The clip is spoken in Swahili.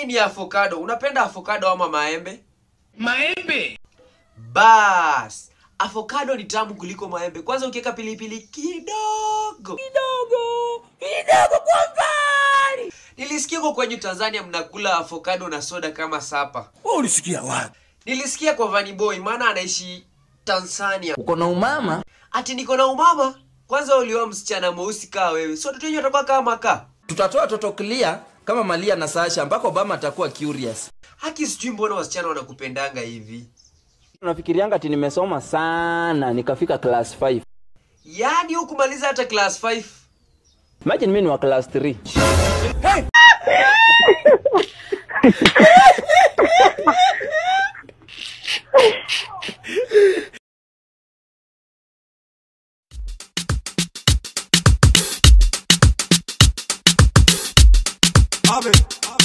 ni avocado. Unapenda avocado ama maembe? Maembe. Bas, avocado ni tamu kuliko maembe. Kwanza ukiweka pilipili kidogo Kidogo. Kidogo kwa mbali. Nilisikia huko kwenye Tanzania mnakula avocado na soda kama sapa. Wewe ulisikia wapi? Nilisikia kwa Vanny Boy maana anaishi Tanzania. uko na umama Ati niko na umama. Kwanza ulioa msichana mweusi kaa wewe. So watoto wenyewe watakuwa kama kaa. tutatoa toto clear kama malia na sasha ambako obama atakuwa curious Haki sijui mbona wasichana wanakupendanga hivi. unafikirianga ati nimesoma sana nikafika class 5 Yaani hukumaliza hata class 5. imagine mi ni wa class 3 Abe,